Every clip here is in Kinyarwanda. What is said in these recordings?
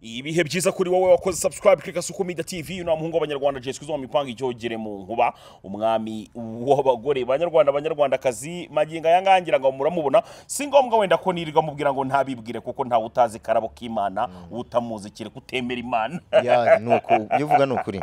ibihe byiza kuri wowe wakoze subscribe klika suko media tv na muhungu w'abanyarwanda Jessica zo mipanga icyogere mu nkuba umwami w'abagore banyarwanda abanyarwandakazi maginga yangangira ngo muramubona si ngombwa wenda ko niriga mubwira ngo ntabibwire kuko ntawe utazi karabo k'Imana utamuzi kire kutemera Imana ya ni uku ibyo uvuga ni ukuri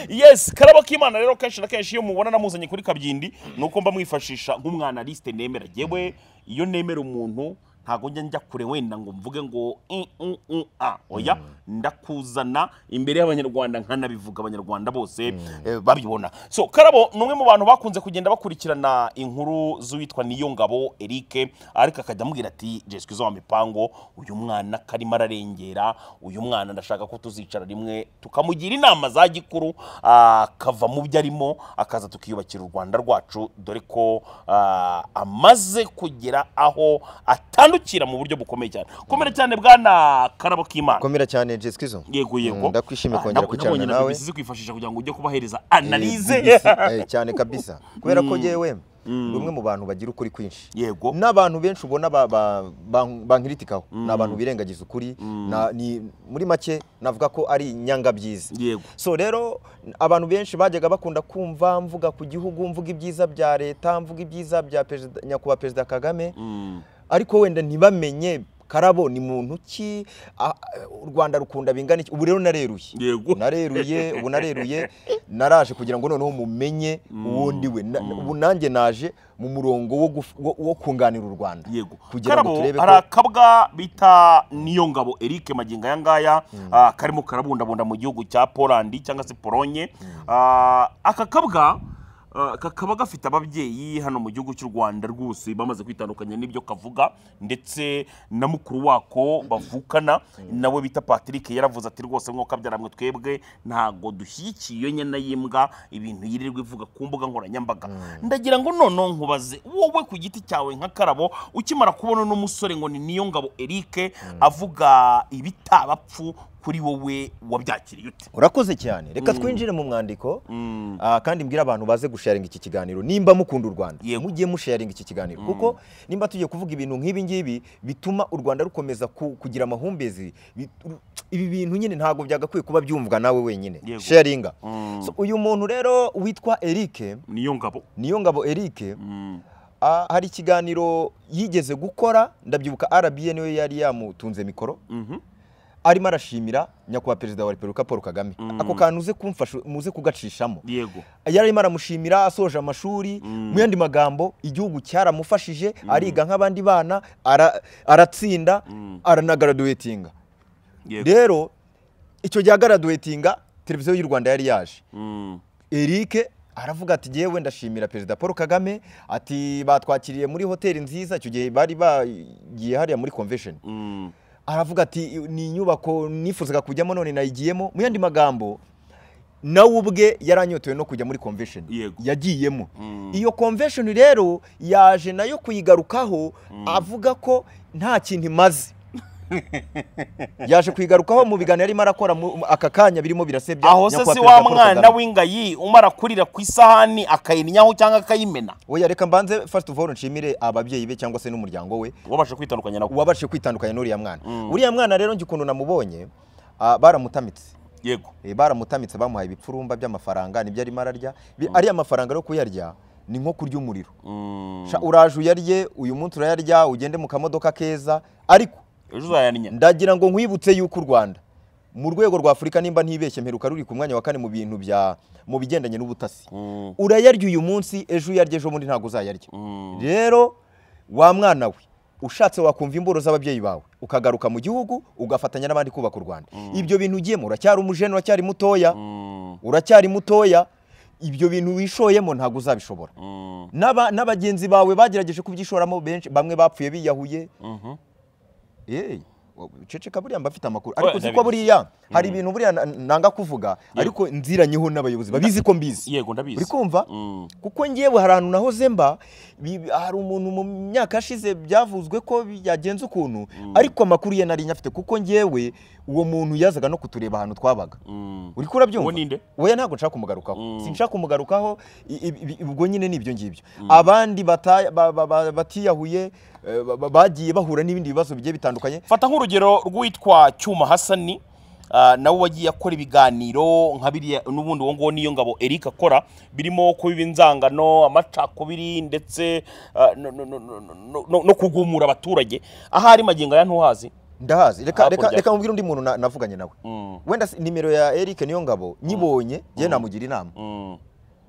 yes karabo k'imana rero kenshi na kenshi iyo mubona namuzanye kuri kabyindi ni uko mba mwifashisha nk'umwana lisite nemera yewe iyo nemera umuntu ntabwo njya njya kure wenda ngo mvuge ngo i, u, u, a oya ndakuzana imbere y'abanyarwanda nkanabivuga abanyarwanda bose eh, babibona so karabo ni umwe mu bantu bakunze kugenda bakurikirana inkuru z'uwitwa niyo ngabo eric ariko akajya amubwira ati jeswe izo mipango uyu mwana karimo ararengera uyu mwana ndashaka ko tuzicara rimwe tukamugira inama za gikuru akava mu byo arimo akaza tukiyubakira u rwanda rwacu dore ko ah, amaze kugera aho atandukira mu buryo bukomeye cyane komera cyane bwana karabo k'imana komera cyane jesikizo yego yego Mm, ndakwishimiye Ah, kongera nabo- kwicarana nabonye na nawe. BBC kwifashisha kugira ngo ujye kubahereza analize cyane kabisa kubera ko yewe ni umwe mu bantu bagira ukuri kwinshi yego n'abantu benshi ubona ba- ba- ba- bankritikaho ni abantu birengagiza ukuri na- ni- muri make navuga ko ari nyangabyiza yego so rero abantu benshi bajyaga bakunda kumva mvuga ku gihugu mvuga ibyiza bya leta mvuga ibyiza bya perezida- nyakubahwa perezida kagame Mm, ariko wenda ntibamenye karabo ni muntu ki a- u rwanda rukunda bingana iki ubu rero nareruye yego nareruye ubu nareruye naraje kugira ngo noneho mumenye uwo ndi we Na- ubu nanjye naje mu murongo wo guf- wo- wo kunganira u rwanda yego kugira ngo karabo turebe hari ko akabwa bita niyo ngabo eric magingo aya ngaya ah, karimo karabundabunda mu gihugu cya polandi cyangwa se polonye Ah, aka kabwa ah, kakaba gafite ababyeyi hano mu gihugu cy'u rwanda rwose bamaze kwitandukanya n'ibyo kavuga ndetse na mukuru wako bavukana nawe bita patrick yaravuze ati rwose nk'uko abyaramwe twebwe ntabwo dushyigikiye iyo nyana y'imbwa ibintu yirirwa ivuga ku mbuga nkoranyambaga ndagira ngo noneho nkubaze wowe ku giti cyawe nka karabo ukimara kubona uno musore ngo ni niyo ngabo eric avuga ibitabapfu kuri wowe wabyakiriye ute urakoze cyane reka twinjire mu mwandiko Mm. Ah, kandi mbwira abantu baze gusharinga iki kiganiro nimba mukunda u rwanda Yego. mujye musharinga iki kiganiro kuko nimba tugiye kuvuga ibintu nk'ibi ngibi bituma u rwanda rukomeza ku- kugira amahumbezi Bi- ru- ibi bintu nyine ntabwo byagakwiye kuba byumvwa nawe wenyine Yego. sharinga Mm. So, uyu muntu rero witwa eric niyo ngabo niyo ngabo eric Mm. ah, hari ikiganiro yigeze gukora ndabyibuka rba niwe yari yamutunze mikoro Mhm. arimo arashimira nyakubahwa perezida wa repubulika paul kagame ako kantu uze kumfasha muze kugacishamo yego yararimo aramushimira asoje amashuri mu yandi magambo igihugu cyaramufashije ariga nk'abandi bana ara- aratsinda aranagaraduwetinga yego rero icyo gihe agaraduwetinga televiziyo y'u rwanda yari yaje Mm. eric aravuga ati yewe ndashimira perezida paul kagame ati batwakiriye muri hoteli nziza icyo gihe bari bagiye hariya muri convention Mm. aravuga ati ni inyubako nifuzaga kujyamo none nayigiyemo mu yandi magambo nawe ubwe yaranyotewe no kujya muri convention Yego. yagiyemo Mm. iyo convention rero yaje nayo kuyigarukaho avuga ko nta kintu imaze yaje kuyigarukaho mu biganiro yarimo arakora mu- mu- aka kanya birimo birasebya aho se si wa mwana w'ingayi umara kurira ku isahani akayinnyaho cyangwa akayimena oya reka mbanze first of all nshimire ababyeyi be cyangwa se n'umuryango we wabasha kwitandukanya nawe wabashije kwitandukanya n'uriya mwana uriya mwana rero njye ukuntu namubonye ah, baramutamitse yego Eh, baramutamitse bamuhaye ibipfurumba by'amafaranga nibyo arimo ararya Bi- ariya mafaranga yo kuyarya ni nko kurya umuriro Mm. Sha, uraje uyarye uyu munsi urayarya ugende mu kamodoka keza ariko ejo uzayaninya ndagira ngo nkwibutse yuko u rwanda mu rwego rwa afurika nimba ntibeshye mperuka ruri ku mwanya wa kane mu bintu bya mu bigendanye n'ubutasi Mm. urayarya uyu munsi ejo uyarya ejo bundi ntabwo uzayarya Mm. rero wa mwana we ushatse wakumva imboro z'ababyeyi bawe ukagaruka mu gihugu ugafatanya n'abandi kubaka u rwanda ibyo bintu ugiyemo uracyari umujene uracyari mutoya Mm. uracyari mutoya ibyo bintu wishoyemo ntabwo uzabishobora Mm. N'aba- n'abagenzi bawe bagerageje kubyishoramo benshi bamwe bapfuye biyahuye Mhm. Hey, wa- ceceka buriya mba afite amakuru Oya, ariko uzi ko ndabizi. buriya hari ibintu buriya na- nanga kuvuga ariko nziranyeho n'abayobozi babizi ko mbizi yego ndabizi uri kumva Mm. kuko ngewe hari ahantu nahoze mba bi- hari umuntu mu myaka yashize byavuzwe ko bi- yagenze ukuntu ariko amakuru ye nari nyafite kuko ngewe uwo muntu yazaga no kutureba ahantu twabaga uri kurabyumva Uwo ni nde? oya ntabwo nshaka kumugarukaho Mm. sinshaka kumugarukaho i- i- i- ubwo nyine ni ibyo ngibyo abandi bata- ba- ba- ba- batiyahuye eh, ba- ba- bagiye bahura n'ibindi bibazo bigiye bitandukanye fata nk'urugero rw'uwitwa cyuma hasani ah, nawe wagiye akora ibiganiro nka biriya n'ubundi uwo nguwo niyo ngabo eric akora birimo kubiba inzangano amacakubiri ndetse ah, no- no- no- no- no- no- no kugumura abaturage ahari magingo aya ntuhazi ndahazi reka Hakurya. reka reka mubwire undi muntu na- navuganye nawe Mm, wenda si- nimero ya Eric niyo ngabo nyibonye njye namugira inama mm,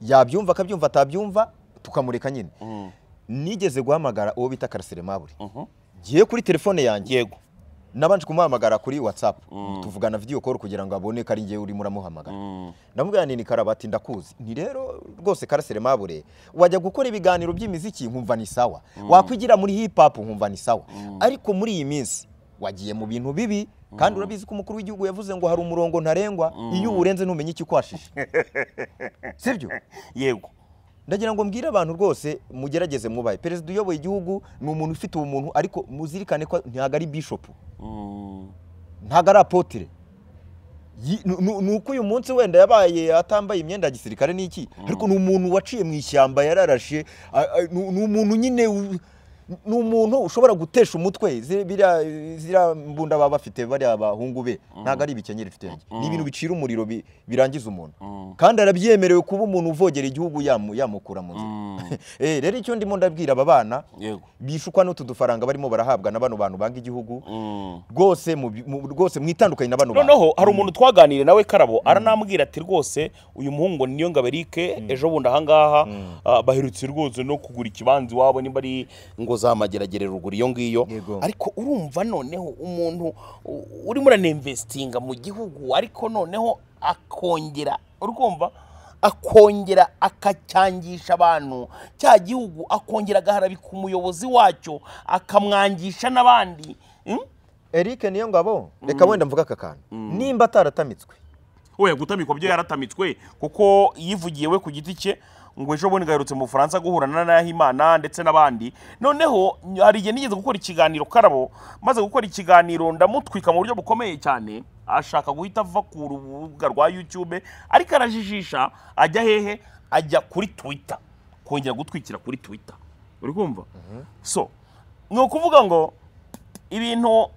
yabyumva akabyumva atabyumva tukamureka nyine mm, nigeze guhamagara uwo bita karasire mabure mhm. ngiye kuri telefone yanjye yego nabanje kumuhamagara kuri whatsapp tuvugana video call kugira ngo abone ko ari njye urimo uramuhamagara Mm, namubwira nti ni karabati ndakuzi nti rero rwose karasire mabure wajya gukora ibiganiro by'imiziki nkumva ni sawa wakwigira muri hip hop nkumva ni sawa ariko muri iyi minsi wagiye mu bintu bibi kandi urabizi ko umukuru w'igihugu yavuze ngo hari umurongo ntarengwa iyo uwurenze ntumenye icyo ukwashije sibyo yego ndagira ngo mbwire abantu rwose mugerageze mwubahe perezida uyoboye igihugu ni umuntu ufite ubumuntu ariko muzirikane ko ntabwo ari bishopu Mm, ntabwo ari apotire Yi- nu- nu- ni uko uyu munsi wenda yabaye atambaye imyenda ya gisirikare n'iki ariko ni umuntu waciye mu ishyamba yararashe a- a- ni ni umuntu nyine u- ni umuntu ushobora gutesha umutwe zi- biriya- ziriya mbunda baba bafite bariya bahungu be ntabwo ari ibikenyeri ibitenge ni ibintu bicira umuriro bi- birangiza umuntu mm, kandi arabyemerewe kuba umuntu uvogera igihugu yamu- yamukura mu nzira mm, Eh, rero icyo ndimo ndabwira aba bana yego bishukwa n'utu dufaranga barimo barahabwa na bano bantu banga igihugu Mm. rwose mu bi- mu- rwose mwitandukanye na bano bantu noneho hari umuntu twaganiriye nawe karabo aranambwira ati rwose uyu muhungu ngo ni niyo ngaberike ejo bundi ahangaha ah, baherutse rwose no kugura ikibanza iwabo nimba ari ngo za mageragere ruguru iyo ngiyo Yego. ariko urumva noneho umuntu u- urimo uranemvesitinga mu gihugu ariko noneho akongera urumva akongera akacyangisha abantu cya gihugu akongera agaharabika umuyobozi wacyo akamwangisha n'abandi Mm? Eric niyo ngabo reka wenda mvuga aka kantu nimba ataratamitswe we gutamikwa byo yaratamitswe kuko yivugiye we ku giti cye ngo ejo bundi gaherutse mu bufaransa guhura na nahimana ndetse n'abandi noneho hari igihe nigeze gukora ikiganiro karabo maze gukora ikiganiro ndamutwika mu buryo bukomeye cyane ashaka guhita ava ku rubuga rwa youtube ariko arajijisha ajya hehe ajya kuri twitter kongera gutwikira kuri twitter uri kumva so ni ukuvuga ngo ibintu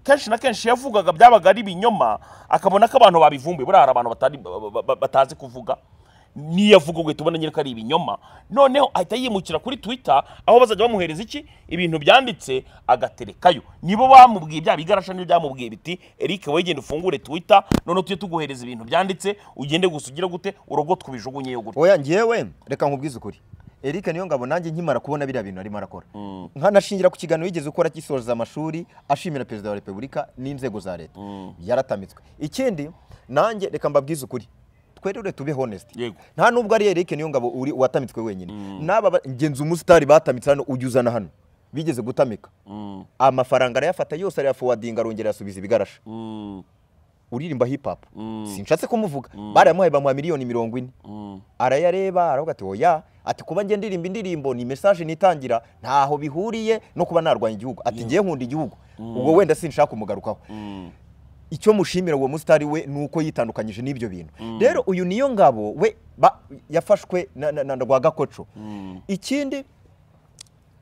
kenshi na kenshi yavugaga byabaga ari ibinyoma akabona ko abantu babivumbuye buriya hari abantu batari- ba- ba- ba- batazi kuvuga niyo avuga ubwo tubona nyine ko ari ibinyoma noneho ahita yimukira kuri twitter aho bazajya bamuhereza iki ibintu byanditse agaterekayo nibo bamubwiye bya bigarasha niyo byamubwiye biti eric wowe genda ufungure twitter noneho tujye tuguhereza ibintu byanditse ugende gusa ugire gute urogotwe ubijugunyeyo gutya oya ngewe reka nkubwize ukuri Eric niyo ngabo nanjye nkimara kubona biriya bintu arimo arakora nkanashingira ku kiganiro yigeze gukora gisoza amashuri ashimira perezida wa repubulika n'inzego za leta yaratamitswe ikindi nanjye reka mbabwize ukuri twerure tube honest Yego. nta nubwo ari Eric niyo ngabo uri watamitswe wenyine n'aba ba- ngenzi umusitari batamitse hano ujya uzana hano bigeze gutamika amafaranga arayafata yose arayafowadinga arongera arasubiza ibigarasha uririmba hip hop sinshatse kumuvuga barayamuhaye bamuha miliyoni mirongo ine arayareba aravuga ati oya ati kuba njye ndirimba indirimbo ni message nitangira ntaho bihuriye no kuba narwanya igihugu ati ngiye nkunda igihugu ubwo wenda sinshaka kumugarukaho icyo mushimira uwo musitari we ni uko yitandukanyije n'ibyo bintu rero uyu niyo ngabo we ba- yafashwe na, na, na rwagakoco ikindi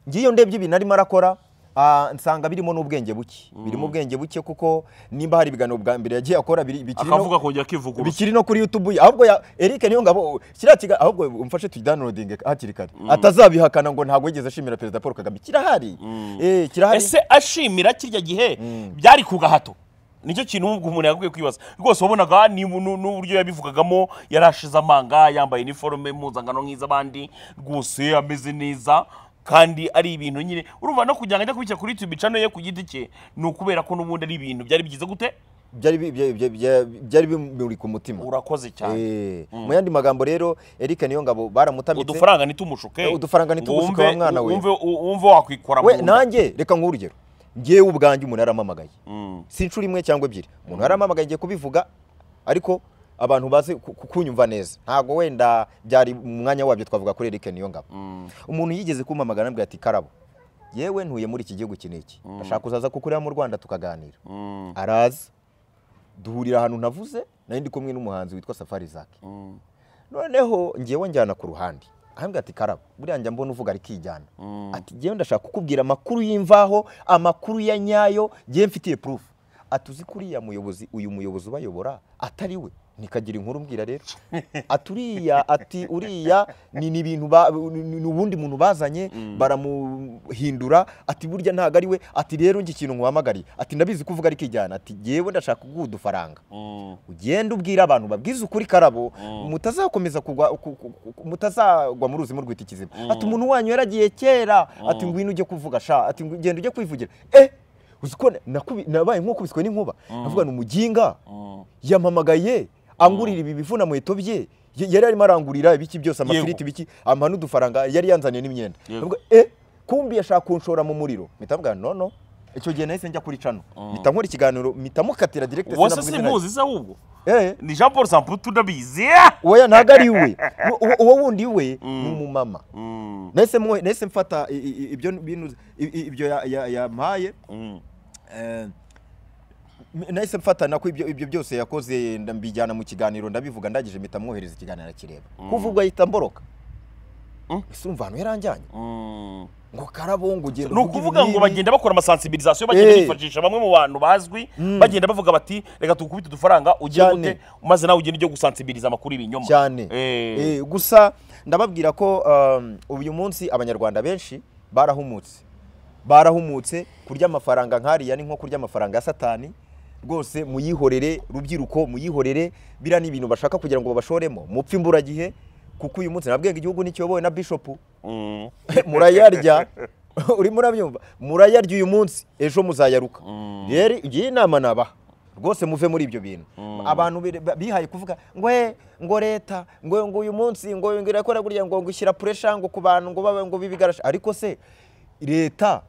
ngiyo ndebye ibintu arimo arakora ah, nsanga birimo n'ubwenge buke birimo ubwenge buke kuko nimba hari ibiganiro bwa mbere yagiye akora biri- bikiri no- akavuga kongera akivuguruza bikiri no kuri YouTube ahubwo ya Eric niyo ngabo kiriya kiga ahubwo umfashe tudownloading hakiri kare atazabihakana ngo ntabwo yigeze ashimira perezida Paul Kagame kirahari eh kirahari ese ashimira kirya gihe byari ku gahato nicyo kintu ubwo umuntu yagakwiye kwibaza rwose wabonaga ni- nu- n'uburyo yabivugagamo yari ashize amanga yambaye iniforume mpuzangano nk'iz'abandi rwose ameze neza kandi ari ibintu nyine urumva no kugira ngo ajya kubishyira kuri YouTube channel ye ku giti cye ni ukubera ko n'ubundi ari ibintu byari byiza gute byari bi- bya- bya- bya- byari bimuri ku mutima urakoze cyane eh mu yandi magambo rero Eric niyo ngabo baramutamitse udufaranga nitimushuke Eh, udufaranga nitumushuke wa mwana we. wumve wumve wakwikora mu we nda. nanjye reka nkuru urugero ngewe ubwanjye umuntu yaramamagaye Mm. si inshuro imwe cyangwa ebyiri umuntu yaramamagaye ngiye kubivuga ariko abantu bazi ku- ku- kunyumva neza ntabwo wenda byari mu mwanya wabyo twavuga kuri Eric niyo ngabo umuntu yigeze kumamagara anambwira ati karabo yewe ntuye muri iki gihugu iki n'iki ndashaka kuzaza kukureba mu rwanda tukaganira araza duhurira ahantu navuze nari ndi kumwe n'umuhanzi witwa safari zaki noneho ngewe njyana ku ruhande ahambwa ati karabo buriya njya mbona uvuga ari kijyana ati ngewe ndashaka kukubwira amakuru y'imvaho amakuru ya nyayo ngewe mfitiye purufu ati uzi ko uriya muyobozi uyu muyobozi ubayobora atari we nikagira inkuru mbwira rero ati uriya ati uriya ni ni ibintu ba- ni- ni ubundi muntu bazanye baramuhindura ati burya ntabwo ari we ati rero njye ikintu nkuhamagariye ati ndabizi ko uvuga ari kijyana ati ngewe ndashaka kuguha udufaranga ugenda ubwira abantu babwiza ukuri karabo mutazakomeza kugwa ku- ku- ku- mutazagwa mu ruzi murwita ikizima ati umuntu wanyu yaragiye kera ati ngwino ujye kuvuga sha ati ngo genda ujye kwivugira eh uzi ko nakubi- nabaye nk'ukubiswe n'inkuba navuga ni umuginga yampamagaye angurira ibi bivu na muheto bye y- yari arimo arangurira ibiki byose amafiriti biki ampa n'udufaranga yari yanzaniye n'imyenda Yego. Navuga, eh kumbi yashaka kunshora mu muriro mpita mvuga nono icyo gihe nahise njya kuri cano mpita nkora ikiganiro mpita mukatira direct uwase sinavuga izina simuzi se ahubwo rye. Eh. ni jean paul samputu ndabizi oya ntabwo ari we Uwo- uwo- uwo wundi we ni umumama Mm, nahise mu- nahise mfata i- i- ibyo bintu- i- i- ibyo ya- ya- yampaye mm, eh, nahise mfata nako ibyo ibyo byose yakoze nda- mbijyana mu kiganiro ndabivuga ndagije mpita mwohereza ikiganiro arakireba kuva ubwo ahita mboroka Mm. ese urumva ahantu yaranjyanye mm. ngo karabo ngo ugenda ni uvuge ibi ukuvuga ngo n'ibi. bagenda bakora amasansibirizasiyo bagenda Eh. bifashisha bamwe mu bantu bazwi Mm. bagenda bavuga bati reka tugukubite udufaranga ugire Cyane. gute maze nawe ugende ujye gusansibiriza amakuru y'ibinyoma cyane Eh. Eh, gusa ndababwira ko um, uyu munsi abanyarwanda benshi barahumutse barahumutse kurya amafaranga nk'ariya ni nko kurya amafaranga ya satani rwose muyihorere rubyiruko muyihorere biriya ni ibintu bashaka kugira ngo babashoremo mupfe imburagihe kuko uyu munsi nabwenga igihugu ntikiyobowe na bishopu Mm, murayarya urimo urabyumva murayarya uyu munsi ejo muzayaruka Mm. rero iyi nama nabaha rwose muve muri ibyo bintu Mm. abantu bi- ba- bihaye kuvuga ngo "Eh, ngo leta ngo ngo uyu munsi ngo ngo irakora guriya ngo ngo ishyira puresha ngo ku bantu ngo babe ngo bibigarasha ariko se leta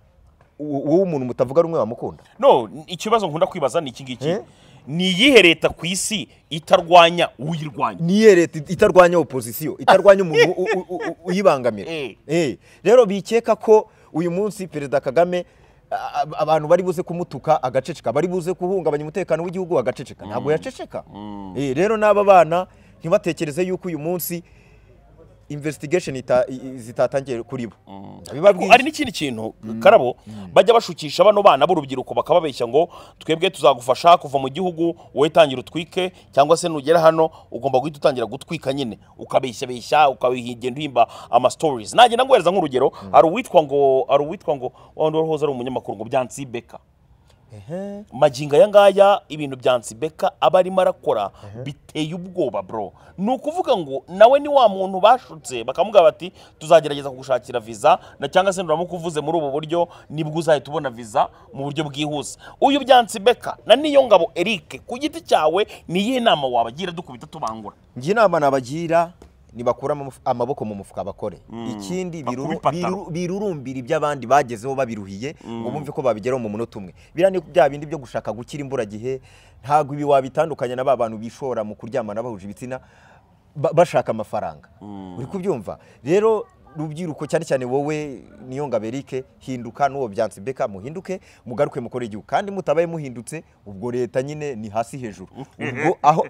u- wowe umuntu mutavuga rumwe wamukunda no ikibazo nkunda kwibaza ni iki ngiki Eh? ni iyihe leta ku isi itarwanya uyirwanya niyo leta itarwanya opozisiyo itarwanya umuntu u- u- u- u- uyibangamira Eh. Eh, rero bikeka ko uyu munsi perezida kagame a- a- abantu bari buze kumutuka agaceceka bari buze guhungabanya umutekano w'igihugu agaceceka ntabwo yaceceka Eh, rero n'aba bana ntibatekereze yuko uyu munsi investigation ita- i- i- zitatangiye kuri bo Ariko hari n'ikindi kintu karabo bajya bashukisha bano bana b'urubyiruko bakababeshya ngo twebwe tuzagufasha kuva mu gihugu wowe tangira utwike cyangwa se nugera hano ugomba guhita utangira gutwika nyine ukabeshyabeshya ukagenda uhimba ama stories nanjye nanguhereza nk'urugero hari uwitwa ngo hari uwitwa ngo wa wundi wari uhoze ari umunyamakuru ngo byansi beka Ehe. magingo aya ngaya ibintu bya nsibeka aba arimo arakora biteye ubwoba bro ni ukuvuga ngo nawe ni wa muntu bashutse bakamubwira bati tuzagerageza kugushakira viza na cyangwa se nuramukuvuze muri ubu buryo nibwo uzahita ubona viza mu buryo bwihuse uyu bya nsibeka na niyo ngabo eric ku giti cyawe ni iyihe nama wabagira dukubita tubangura njye inama nabagira nibakura amaf- amaboko mu mufuka bakore ikindi Bakube biruru- ipataro. biruru- birurumbira ibyo abandi bagezeho babiruhiye ngo bumve ko babigeraho mu munota umwe biriya ni bya bindi byo gushaka gukira imburagihe ntabwo ibi wabitandukanya na ba bantu bishora mu kuryamana bahuje ibitsina ba- bashaka amafaranga uri kubyumva rero rubyiruko cyane cyane wowe niyo ngabo Eric hinduka n'uwo byansi beka muhinduke mugaruke mukore igihugu kandi mutabaye muhindutse ubwo leta nyine ni hasi hejuru ubwo aho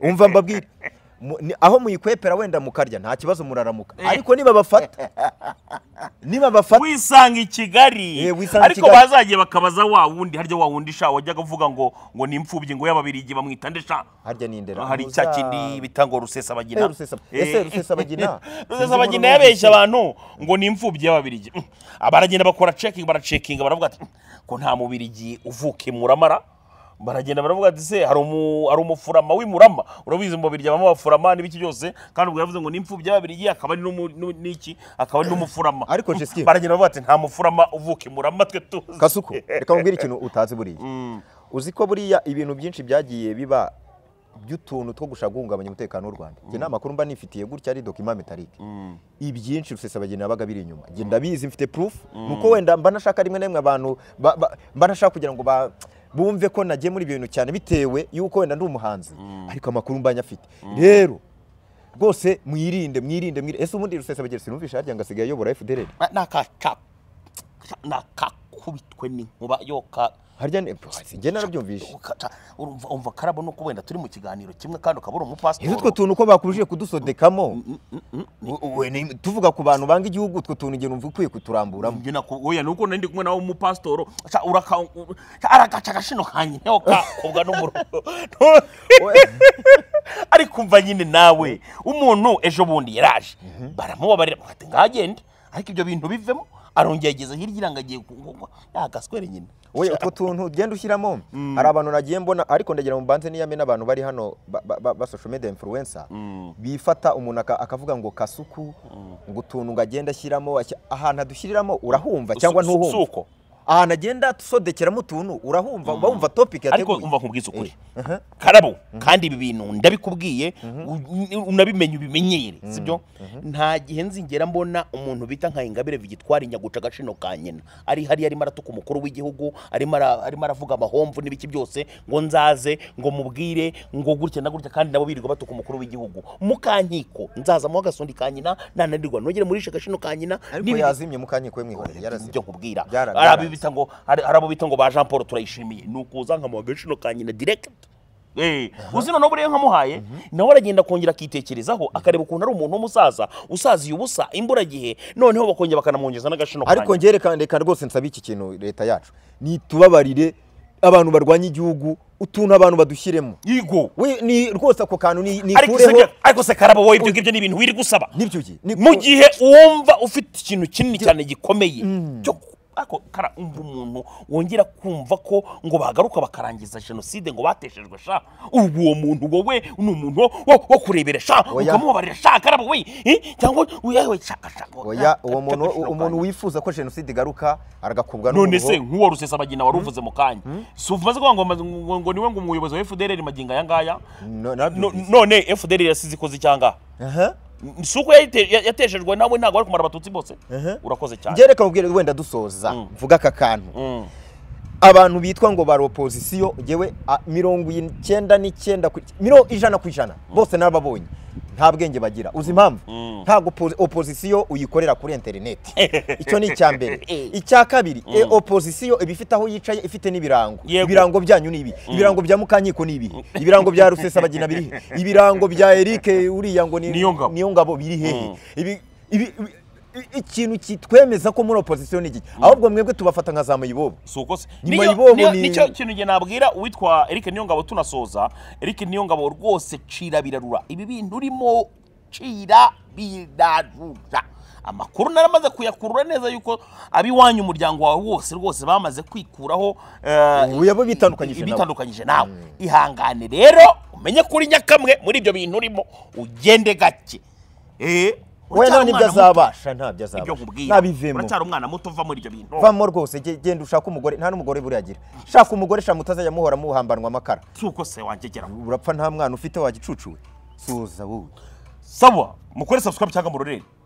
umva mbabwire mu- ni- aho muyikwepera wenda mukarya nta kibazo muraramuka ariko nibabafata nibabafata wisanga i kigali Eh, wisanga i ariko Kigali. bazagiye bakabaza wa wundi harya wa wundi sha wajyaga uvuga ngo ngo ni imfubyi ngo y'ababirigi bamwita nde sha harya ni indera hari cya kindi bita ngo rusesabagina Eh, rusesa- ese rusesabagina? rusesabagina yabeshya abantu ngo ni imfubyi y'ababirigi Mm. Ah, baragenda bakora cekingi baracekinga baravuga ati ko nta mubirigi uvuka i muramara baragenda baravuga ati se hari umu- hari umufurama w'i murama urabizi mu babirigi abamo abafurama n'ibiki byose kandi ubwo yavuze ngo ni imfubyi y'ababirigi akaba ari n'umu- n'u- n'iki akaba ari n'umufurama Ariko Mm. Jesiki- baragenda baravuga ati nta mufurama uvuka i murama twe tuzi kasuku reka nkubwire ikintu utazi buriya uzi ko buriya ibintu byinshi byagiye biba by'utuntu two gushaka guhungabanya umutekano w'u Rwanda njye nta makuru mba nifitiye gutya ari dokima metalike ibyinshi rusesabagina yabaga biri inyuma njye ndabizi mfite proof nuko wenda mba nashaka rimwe na rimwe abantu ba- ba- mba nashaka kugira ngo ba- bumve ko nagiye muri ibyo bintu cyane bitewe y'uko wenda ndi umuhanzi ariko amakuru mba nyafite rero rwose mwirinde mwirinde mwirinde ese ubundi rusesabagina sinumvisha harya ngo asigaye ayobora FDL nakakubitwe n'inkuba yoka harya ni njye narabyumvise urumva umva karabo nuko wenda turi mu kiganiro kimwe kandi ukaba uri umupasitori izo utwo tuntu uko bakuruje kudusodekamo we- ni- tuvuga ku bantu banga igihugu utwo tuntu igihe numva ukwiye kuturamburamo Njye nako- oya nuko nari ndi kumwe nawe umupasitori Aca uraka u- aragaca agashino kanjye niho kakobwa n'umurongo ariko umva nyine nawe umuntu ejo bundi yaraje baramubabarira bati ngagende ariko ibyo bintu bivemo arongera ageze hirya iranga agiye kugwa yagaswere nyine we utwo tuntu ugenda ushyiramo hari abantu nagiye mbona ariko ndagira ngo mbanze niyame n'abantu bari hano ba- ba- ba ba social media influencer bifata umuntu aka- akavuga ngo kasuku ngo utuntu ngo agenda ashyiramo ashya- ahantu adushyiriramo urahumva cyangwa Si- si- si ntuhumva uko ahantu agenda adusodekeramo utuntu urahumva uba wumva topic ariko yateguye umva nkubwiza ukuri karabo kandi ibi bintu ndabikubwiye u- unabimenye ubimenyere sibyo nta gihe nzingera mbona umuntu bita nka ingabire vigitwari nyaguca agaciro ka nyina ari hariya arimo aratuka umukuru w'igihugu arimo ara- arimo aravuga amahomvu n'ibiki byose ngo nzaze ngo mubwire ngo gutya na gutya kandi nabo birirwa batuka umukuru w'igihugu mukankiko nzazamo agasundi ka nyina nananirwa nongere murishe agaciro ka nyina ariko n'ibi- yazimye mukanyiko we mwihorere yarazimye ibyo nkubwira Byara- hari abo byaranze. bita ngo hari hari abo bita ngo ba jean paul turayishimiye ni ukuza nkamuha agaciro ka nyina diregiti uzi noneho buriya nkamuhaye nawe aragenda akongera akitekerezaho akareba ukuntu ari umuntu w'umusaza usaziye ubusa imburagihe noneho bakongera bakanamwongeza n'agaciro ka ariko nyina ngerekane reka rwose nsaba iki kintu leta yacu nitubabarire abantu barwanya igihugu utuntu abantu badushyiremo yego we ni rwose ako kantu ni- ariko se nikureho ariko se karabo wowe ibyo ngibyo ni ibintu wirirwa usaba nibyo ugiye ni- mu gihe wumva ufite ikintu kinini cyane gikomeye cyo ku- ariko kara umva umuntu wongera kumva ko ngo bagaruka bakarangiza jenoside ngo bateshejwe sha ubu uwo muntu wowe ni umuntu wo- wo kurebera sha Oya. ukamubabarira sha karabo we eh, cyangwa uyewe shaka shaka oya uwo muntu umuntu wifuza ko jenoside igaruka aragakubwa none n'umuruho. se nk'uwo rusesabagina wari uvuze mu kanya si umaze kuvuga ngo ngo- ngo- ngo niwe ngo umuyobozi wa fdr magingo aya ngaya No- nabyo No- bizi. none fdr yasize ikoze icyanga Aha. si uko yayite- ya- yateshejwe nawe ntabwo ari kumara abatutsi bose urakoze cyane njye reka nkubwire wenda dusoza mvuga aka kantu abantu bitwa ngo bari opozisiyo ngewe a- mirongo icyenda n'icyenda ku- miro- ijana ku ijana bose n'ababonye nta bwenge bagira uzi impamvu ntabwo opo- opozisiyo uyikorera kuri interineti icyo ni icya mbere icya kabiri e, opozisiyo iba ifite aho yicaye ifite n'ibirango Yego. ibirango byanyu ni ibi ibirango bya mukankiko ni ibi ibirango bya rusesabagina biri he? ibirango bya eric uriya ngo ni Niyo ngabo. niyo ngabo biri hehe ibi ibi ibi- i- ikintu kitwemeza ko muri opozisiyo ni iki ahubwo mwebwe tubafata nka za mayibobo si uko se Nyuma Niyo- y'ibobo niyo- ni- nicyo kintu nge nabwira uwitwa eric niyongabo tunasoza eric niyongabo rwose cira birarura ibi bintu urimo cira birarura amakuru naramaze kuyakurura neza yuko ab'iwanyu umuryango wawe wose rwose bamaze kwikuraho eh, Ubu yabo bitandukanyije nawe. bitandukanyije nawe ihangane rero umenye ko uri nyakamwe muri ibyo bintu urimo ugende gake Eh, we uracyari nta n'ibyo umwana muto. azabasha ntabyo ibyo azabasha nkubwira ntabivemo uracyari umwana muto uva muri ibyo bintu vamo rwose ge- genda ushake umugore nta n'umugore buriya agira shaka umugore shaka mutazajya muhora muhambanwa amakara si uko se wanjye geraho urapfa nta mwana ufite wagicucuwe suza wowe sawa mukore subscribe cyangwa murorere